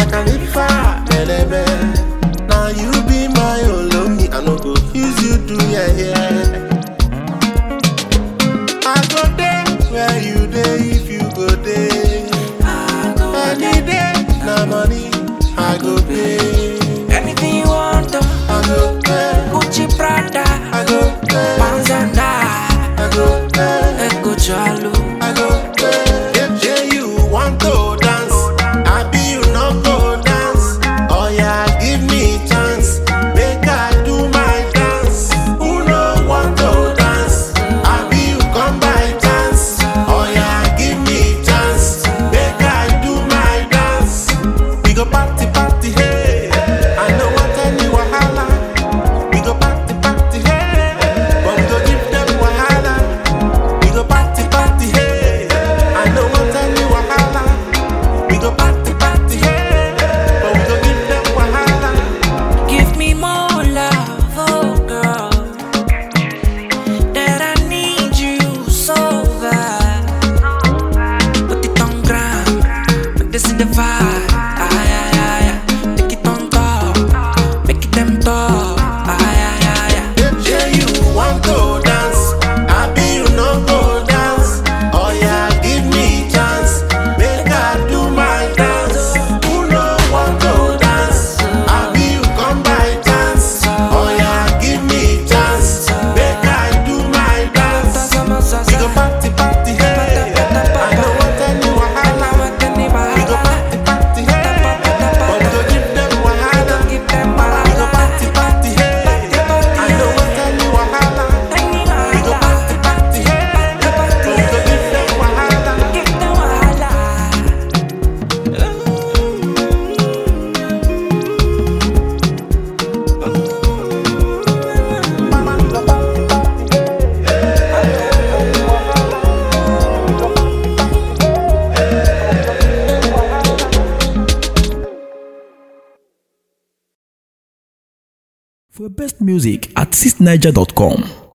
Khalifa, Elebe. Now you be my Olomi, I no go use you do yeah yeah. I go there where you dey if you go there. Any day, na money I go pay. Anything you want, uh, I go pay. Gucci Prada, I go pay. Panzana, I go pay. Ego Jalo. I go pay. Yeah, yeah, you want to dance? I be you no go dance. Oh yeah, give me chance. Make I do my dance. Who no want to dance? I be you come by chance. Oh yeah, give me chance. Make I do my dance. We go party party hey. I know what any wahala. We go party party hey. But we go give them wahala. We go party party hey. I know what any wahala. We go party party hey. But we go give them wahala. Give me more love, oh girl. That I need you so bad. Put it on ground, but this is the vibe. Ay, ay, ay, ay. Take it on top, make it them talk. Ay, ay, ay, ay. Yeah, you want to dance. I be you no go dance. Oh yeah, give me chance. Make I do my dance. Who no want to dance? I be you come by chance. Oh yeah, give me chance. Make I do my dance. We go party party hey. I know what any wahala. We go party party hey. But we go give them wahala. We go party party hey. I know what any wahala. We go party party hey. But we go give them wahala. For best music at 6niger.com.